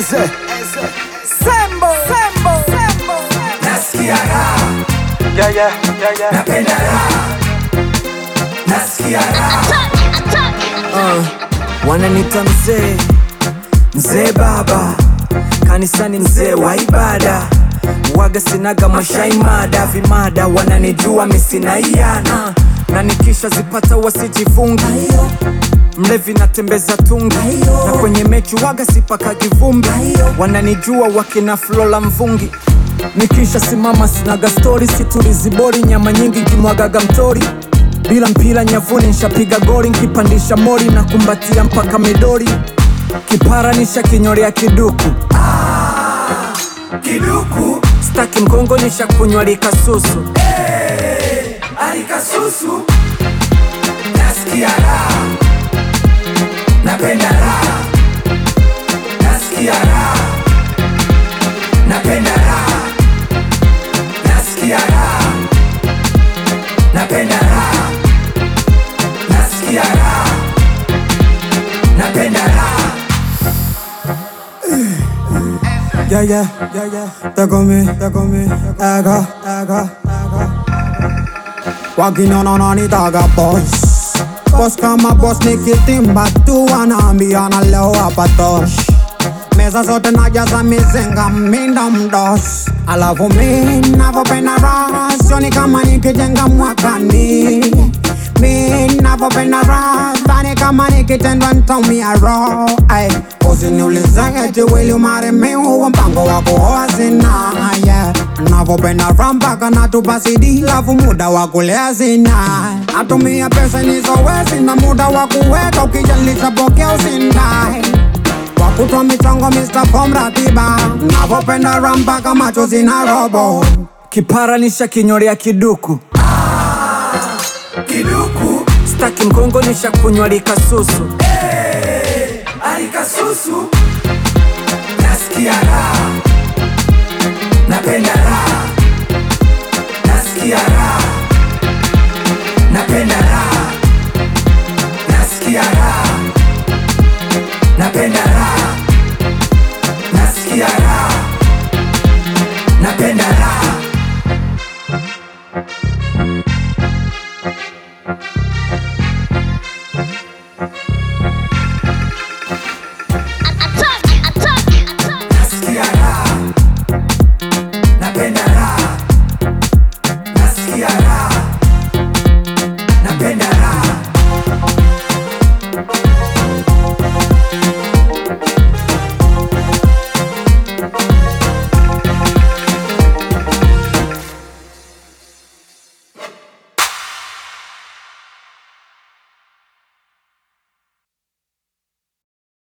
Eze Sembo Sembo Sembo nasikia raha, Yeah yeah yeah yeah napenda raha, nasikia raha, uh, Wananita mzee Mzee baba Kanisani mzee wa ibada Waga sinaga mashaimada Vimada wananijua misina iana Na nikisha zipata wasijifungi Mlevi natembeza tungi Na kwenye mechi waga sipaka kivumbi Wananijua wakina Flola Mvungi Nikisha simama sinaga stori situlizibori nyama nyingi kimwagaga mtori bila mpira nyavuni nshapiga goli nkipandisha mori na kumbatia mpaka midori kipara nisha kinyorea kiduku kiduku staki mgongo nisha kunywa likasusu alikasusu, nasikia raha, napenda raha, nasikia raha, napenda raha, nasikia raha, napenda raha, nasikia raha, napenda raha. Yeah, yeah, yeah, yeah. They call me, they call me, Aga, Aga, Aga. Walking on on anitaga boss. Boss kama boss nikitimba tu wanaambia na leo hapa tosh. Meza zote najaza mizinga minda mdos. Alafu mi navyopenda raha sioni kama nikijenga mwakani. Mi navyopenda raha dhani kama nikitendwa ntaumia roho. Ay, Usiniulize eti wili umaremi huo mpango wako hoa sina yeah. Navyopenda raha mpaka natupa CD lafu muda wa kulea sina Natumia pesa nizowezi na muda wa kuweka ukijalisha pokea usindai Wakutwa michongo Mr. Form ratiba Navyopenda raha mpaka macho zina robo kipara nisha kinyorea kiduku Kiduku staki mgongo nisha kunywa likasusu alikasusu, nasikia raha, napenda raha, nasikia raha,